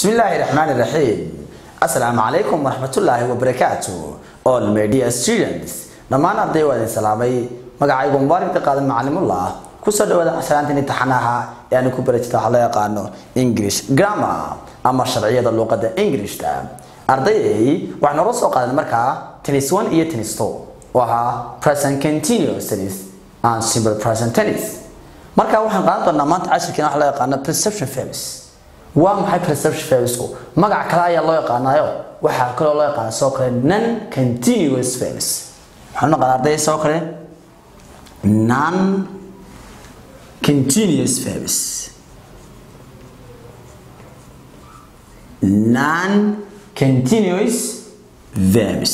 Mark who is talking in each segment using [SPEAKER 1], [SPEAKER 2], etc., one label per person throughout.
[SPEAKER 1] بسم الله الرحمن الرحيم السلام عليكم ورحمة الله وبركاته all media students dhammaan arday waa idin salaamay magacaygu mubaarak qaadan macallimullah kusoo dhawaada casalaantan imtixaanaha ee aan ku barajita waxa loo yaqaano english grammar ama sharciyada luqadda englishta ardayday waxaan noola soo qaadan markaa tennis one iyo tennis two oo ahaa present continuous tennis and simple present tennis marka waxaan qaadan doonaa maanta cashirkeena waxa loo yaqaano perception verbs waa maxay perception verbsku magac kale ayaa loo yaqaanayo waxaa kaloo loo yaqaana soo kale non continuous verbs waxaan naqaan arday soo kale non continuous verbs non continuous verbs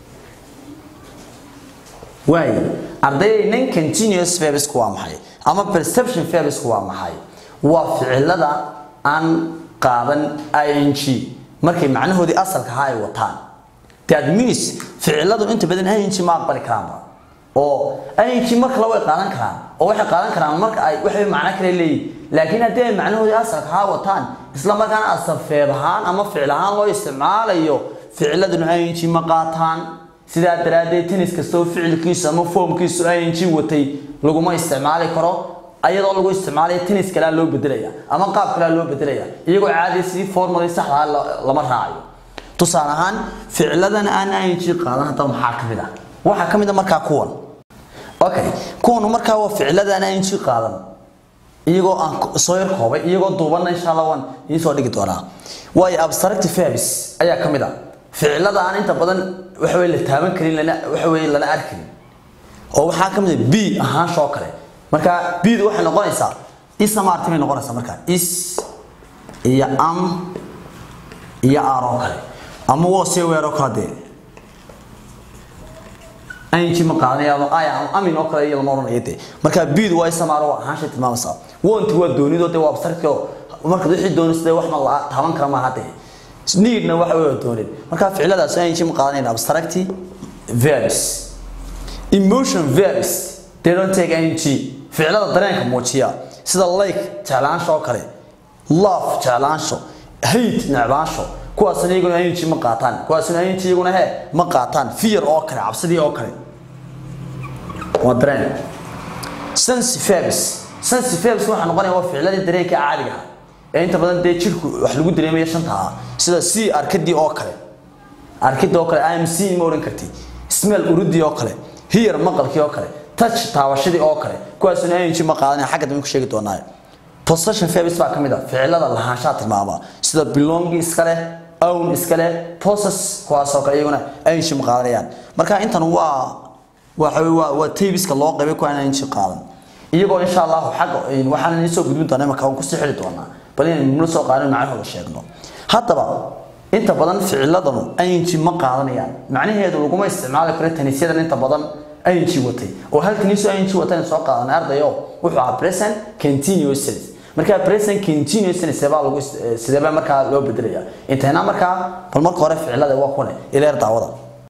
[SPEAKER 1] waay ardayday non continuous verbsku waa maxay ama perception verbsku waa maxay waa ficilada aan qaadan ing markay macnahoodii asalka ahaa ay wataan that means ficiladu inta badan ing ma aqbali karaanba oo ing marka way qaadan karaan oo waxay qaadan karaan marka ay waxay macno kale leeyihin laakiin haddii ay macnahoodii asalka ahaa wataan isla markaana asafeed ahaan ama ficil ahaan loo isticmaalayo ficiladuna ing ma qaataan sidaa daraaddeed tennis kastoo ficilkiisu ama foomkiisu ing watay laguma isticmaali karo ayadoo lagu isticmaalayo tennis kalea loo bedelaya ama qaab kalea loo bedelaya iyagoo caadi sidii formali saxdaa lama raacayo tusaale ahaan ficiladan aan ing qaadan hadda maxaa ka mid ah waxaa ka mid a markaa kuwan okay kuwan markaa waa ficiladan ing qaadan iyagoo aan soo yar koobay iyagoo duubanna insha allah waan idiin soo dhigi doonaa waayo abstractive verbs ayaa ka mid ah ficilada aan inta badan waxa weye la taaban karin lana waxa weye lana arkarin oo waxaa ka mid ah b ahaansha oo kale marka bdu waxay noqonaysaa isamaarti bay noqonaysaa markaa is iyo am iyo ar oo kale ama wose weer oo kale dee ing ma qaadanayaado ay amin oo kale iyo lama odhanayo dee marka bdu waa isamaar waa ahaanshay tilmaamaysaa wonti waa doonido dee waa abstracti oo marka wixii doonaysa dee wax ma la taaban kara maaha dee needna waxa wey doonid marka ficiladaas ing ma qaadanayn abstracti verbs emotion verbs they don't take ing ficilada dareenka muujiya sida like jeclaansho oo kale love jeclaansho hate necbaansho kuwaasna iyaguna ing ma qaataan kuwaasna ing iyaguna he ma qaataan fear oo kale cabsidii oo kale waa dareen sense verbs sense verbs waxaa noqonaya waa ficiladii dareenka caadiga ah ee inta badan dee jirku wax lagu dareemaya shanta ah sida c arkadii oo kale arkidii oo kale im c ma odhan karti smell urudii oo kale hear maqalkii oo kale touch taabashadii oo kale kuwaasuna ing ma qaadanaya xagga dambe ku sheegi doonaa possession verbs baa ka mid ah ficilada lahaanshaha tilmaama sida belong iska leh own iska leh possess kuwaasoo kale iyaguna ing ma qaadanayaan marka intan waa waxa waa waa tabiska loo qaybay kuwaan ing qaadan iyagoo insha allahu xagga waxaan idin soo gudbin doonaa marka waan kusii xili doonaa bal inaynu nula soo qaadan macnahooda sheegno haddaba inta badan ficiladanu ing ma qaadanayaan macnaheedu laguma isticmaali karo tanisyadan inta badan ing watay oo hal taniso ing watan soo qaadanay ardayo wuxuu ahaa present continuous tense marka present continuous tense baa lagu sidee markaa loo bedelaya intayna markaa bal marka hore ficilada waa kuwan ileer daawada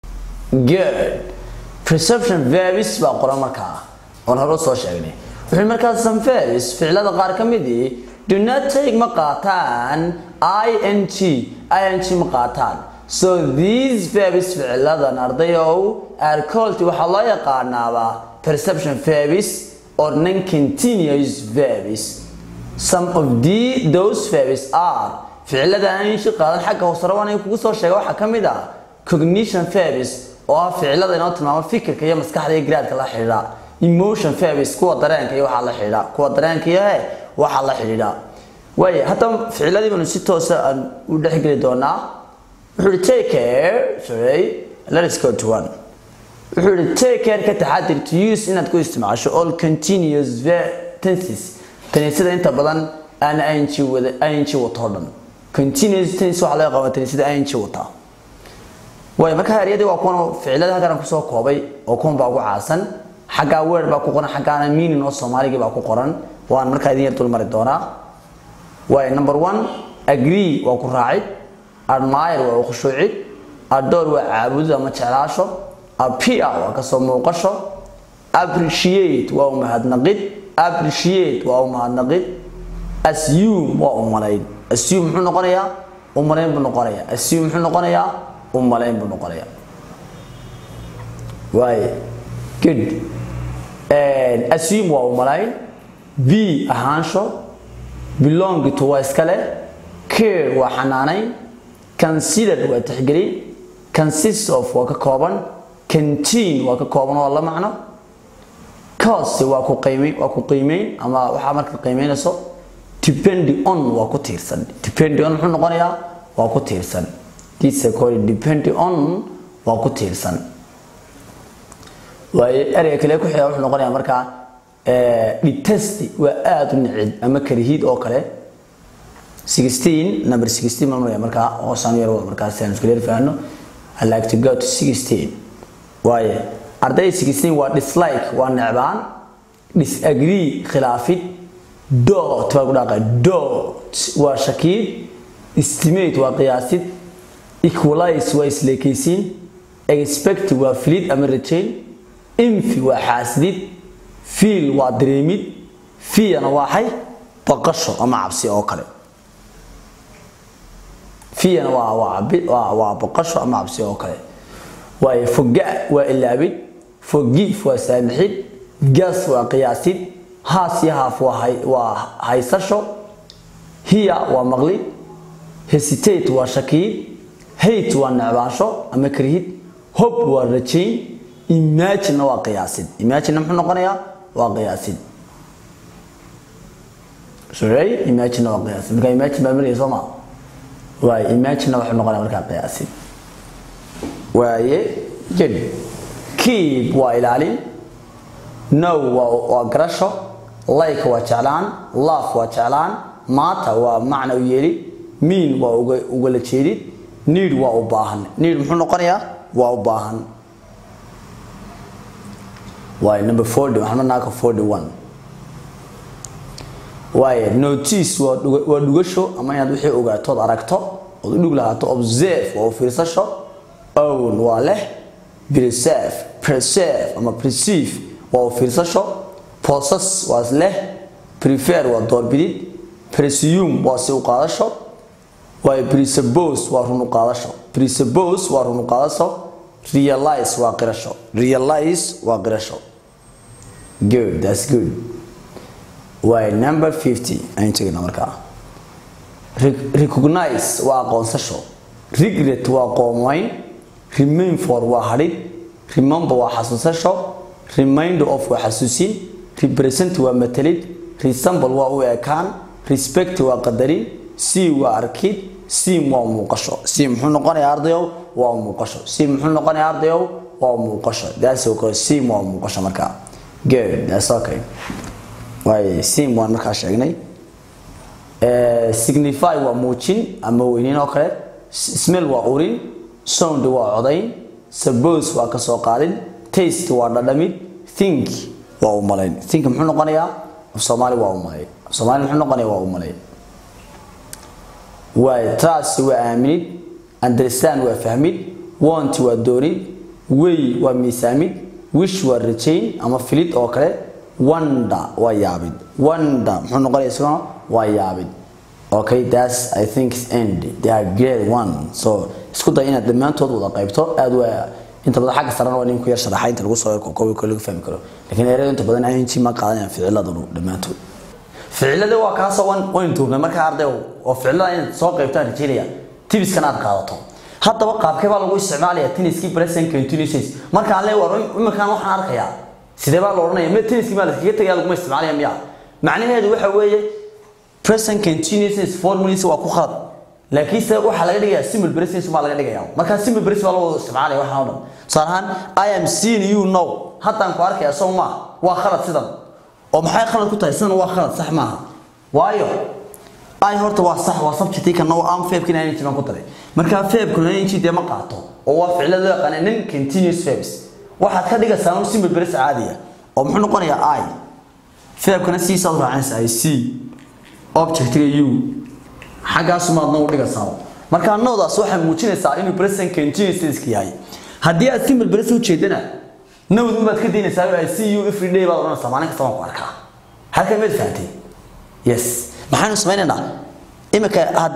[SPEAKER 1] good perception verbs baa qoran markaa oon hore soo sheegnay wuxuu markaa some verbs ficilada qaar ka midii do not take ma qaataan ing ing ma qaataan so these verbs ficiladan ardayow are called waxaa loo yaqaanaaba perception verbs or non-continuous verbs some of the those verbs are ficilada aanshi qaadan xagga hoosare waan kugu soo sheega waxaa ka mid ah cognition verbs oo ah ficilada inoo tilmaamo fikirka iyo maskaxda iyo garaadka la xidhiidha emotion verbs kuwa dareenka iyo waxaa la xidhiidha kuwa dareenka iyo he waxaa la xidhiidha waaye hadda ficiladii baanu si toosa aan u dhexgeli doonaa wuxuu ihi take care sorry let's go to one wuxuu ihi take care ka taxadir to use inaad ku isticmaasho all continuous tenses tanisyada inta badan aan ing wada ing wato o dhan continuous tense waxaa laga qabaa tanisyada ing wataa waayo marka haryadii waa kuwan ficilada halkan kusoo koobay oo kuwan baa ugu caasan xaggaa word baa ku qoran xaggaana meaning oo soomaaligii baa ku qoran waan markaa idin yar dulmari doonaa waayo number one agree waa ku raacid admire waa khushuucid adore waa caabudid ama jeclaasho appear waa kasoo muuqasho appreciate waa u mahadnaqid appreciate waa u mahadnaqid assume waa u malayn assume muxuu noqonayaa u malayn buu noqonayaa assume muxuu noqonayaa u malayn buu noqonayaa waaye good assume waa u malayn b ahaansho belong to waa iskale care waa xanaanayn consider waa tixgelin consist of waa ka kooban canteen waa ka kooban oo la macno cost waa ku qiimeyn waa ku qiimeyn ama waxaa marka qiimeynayso depend on waa ku tiirsan depend on muxuu noqonayaa waa ku tiirsan this is called depend on waa ku tiirsan waaye ereyga kale ku xiga wuxuu noqonayaa markaa detest waa aada u nicid ama karihiid oo kale 16 number 16 ma maraya markaa hoosaan yar wada markaa si aan isku leer fahanno I like to go to 16 waaye arday 16 waa dislike waa necbaan disagree khilaafid dot waa ku dhaqa dot waa shakiid estimate waa qiyaasid equalize waa isleekaysiin expect waa filid ama rajayn infi waa xaasidid feel waa dareemid fiyana waa xay baqasho ama cabsi oo kale fiyana waa waa waa waa baqasho ama cabsi oo kale waayo foga waa ilaabid forgive waa saamixid gas waa qiyaasid haas iyo haaf waa hay waa haysasho hiya waa maqlid hesitate waa shakiid hate waa necbaansho ama karihid hope waa rajayn imagine waa qiyaasid imagine muxuu noqonayaa waa qiyaasid sorry imagine waa qiyaasid marka imagine baa maraya soo maa waaye imagine wuxuu noqonaya markaa qiyaasid waaye jid keep waa ilaalin no waa waa garasho like waa jeclaan love waa jeclaan maata waa macna u yeeli mean waa uga ugala jeedid need waa u baahan need muxuu noqonayaa waa u baahan waaye number 40 waxaan marnaa 41 waaye notice waa waa dhugasho ama inaad wixii ogaatood aragto ood u dhug lahaato observe waa u fiirsasho own waa leh preserve preserve ama perceive waa u fiirsasho possess waa leh prefer waa doorbidid presume waa si u qaadasho waaye presuppose waa run u qaadasho presuppose waa run u qaadasho realize waa qirasho realize waa qirasho good that's good waaye number 50 ayaan tegna markaa recognize waa aqoonsasho regret waa qoomayn remain for waa hadhid remember waa xasuusasho reminder of waa xasuusin represent waa matalid resemble waa u ekaan respect waa qadarin see waa arkid sim waa muuqasho sim muxuu noqonayaa ardayow waa muuqasho sim muxuu noqonayaa ardayow waa muuqasho that's okay sim waa muuqasho markaa good that's okay waaye sim waan markaa sheegnay signify waa muujin ama weynin oo kale smell waa urin sound waa codayn suppose waa ka soo qaadin taste waa dhadhamid think waa u malayn think muxuu noqonayaa af soomaali waa u malay af soomaali muxuu noqonayaa waa u malay waaye trust waa aaminid understand waa fahmid want waa doonid way waa miisaamid wish waa rajayn ama filid oo kale wonder waa yaabid wonder muxuu noqonayaa isaguna waa yaabid okay that's i think end they are grade one so isku day inaad dhammaantood wada qaybto aad waa inta badan xagga sarana waa nin ku yar sharaxa inta lagu soo koobi karo lagu fahmi karo laakiin ereyada inta badan ing ma qaadanayaan ficiladanu dhammaantood ficilada waa kaasoo wan wayn tuurnay markaa arday oo ficilada inaad soo qaybtaan rajeynaya tibiskan aad qaadato haddaba qaabkee baa lagu isticmaalaya tenniskii present continuous markaan le war iminkaan waxaan arkayaa sidee baa la odhanaya me tenniskii maa laskaga tegaya laguma isticmaalaya miya macnaheedu waxa weeye present continuous formulas waa ku khalad laakiin se waxaa laga dhigayaa simple present baa laga dhigayaa markaa simple present baa loo isticmaalaya waxaan oo dhan tusaale ahaan i am seeing you now haddaan ku arkaya soo ma waa khalad sidan oo maxay khalad ku tahay sidan waa khalad sax maaha waayo ay horta waa sax waa subject kana oo aan verb kana inji ku taray marka verb kana inji dee ma qaato oo waa ficilada loo yaqaan non continuous verbs waxaad ka dhigaysaa un simple present caadiya oo muxuu noqonayaa i verb kana si saad raacanaysaa i see objectiga you xaggaas maadna u dhigaysaa marka noodaas waxay muujinaysaa inuu present continuous yahay haddii aad simple present u jeedana nowd baad ka daynaysaa I see you every day baad oranaysaa maalin kasta waan ku arkaa halkan maad fahantay yes maxaanu samaynaynaa imika haddii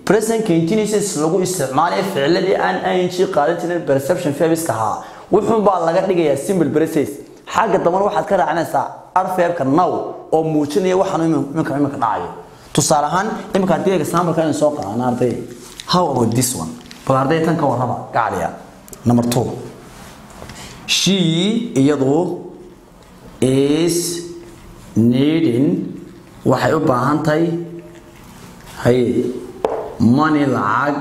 [SPEAKER 1] present continuous lagu isticmaalayo ficiladii aan ing qaadan jirin perception verbska ahaa wuxuun baa laga dhigayaa simple process xagga dambana waxaad ka raacinaysaa arfeebka now oo muujinaya waxaan iminka iminka dhacayo tusaale ahaan iminka haddii example kan soo qaadana arday how about this one bal arday tan ka warraba gacaliya number two she iyadu is needing waxay u baahan tahay haye money lacag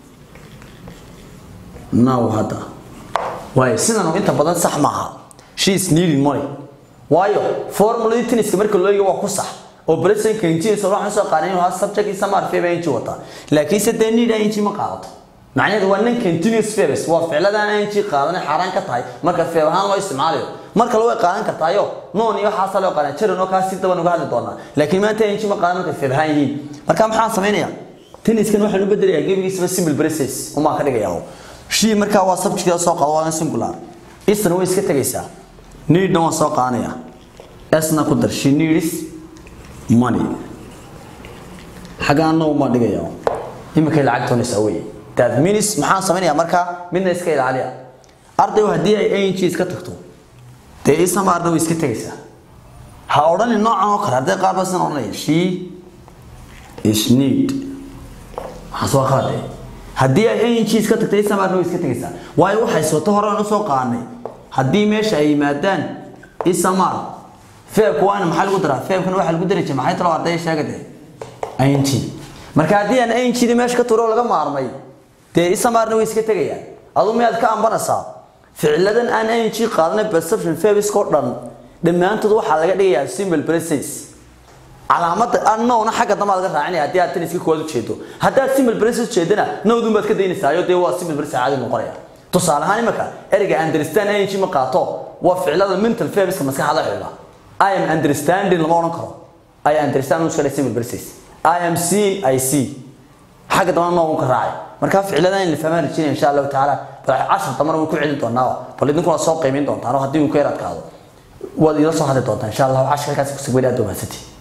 [SPEAKER 1] now hadda waayo sidan inta badan sax maaha she is needing money waayo formuladii tenniska marka loo eego waa ku sax oo present continuous waxaan soo qaadan inuu subject isa maar verb ing wata laakiin se dee need ing ma qaadato macnaheedu waa non continuous verbs waa ficladan ing qaadan xaraan ka tahay marka verb ahaan loo isticmaalayo marka loo qaadan kartaayo noon iyo waxaas loo qaadan jirin oo kaasi daban uga hadli doonaa laakiin maanta ing ma qaadan marka verb ahaan yihiin marka maxaan sameeynaya tenniskan waxaan u bedelayaa gebigiisaba simple process uma ka dhigayaa she marka waa subject soo qaado waa singular isna way iska tagaysaa need waan soo qaadanaya asna ku dar she needs money xagaana uma dhigayaa imika lacag toonaysaa weeye that means maxaan samaynayaa marka midna iska ilaaliya ardaygu haddii ay ing iska tagto dee isama arday way iska tegaysaa ha odhani noocan oo kale arday qaar baa sidan odhanaya she is need waxaas waa qalade haddii ay ing iska tagto isama arday way iska tegaysaa waayo waxay soto hore aan usoo qaanay haddii meesha ay yimaadaan isamar feebka waana maxaa lagu daraa feebkana waxaa lagu dari jiray maxay talo arday sheegade ing marka haddii aan ingdii meesha ka turo laga maarmay dee isamarna way iska tegayaan adu miyaad ka ambanaysaa ficiladan aan ing qaadanay perception verbska oo dhan dhammaantood waxaa laga dhigayaa simple process calaamada annowna xagga dambe laga raacinaya haddii aad tan iska koowaad ujeedo haddaad simple process ujeedana nowdun baad ka daynaysaa iyo dee waa simple process caadi noqonaya tusaale ahaan imika ereyga understand ing ma qaato waa ficilada mental verbska maskaxda xidha i am understanding lama odhan karo i understand uska simple process i am seeing i see xagga dambana noo ka raacay marka ficilada in la fahmaan rajinaya insha allahu tacaala bal cashar dambana waan ku celin doonaa bal idinkuna soo qiimin doontaan oo haddii uu ka yar adkaado waad ila soo hadli doontaan insha allahu cashar halkaas kusugweyn aad u mahadsantihi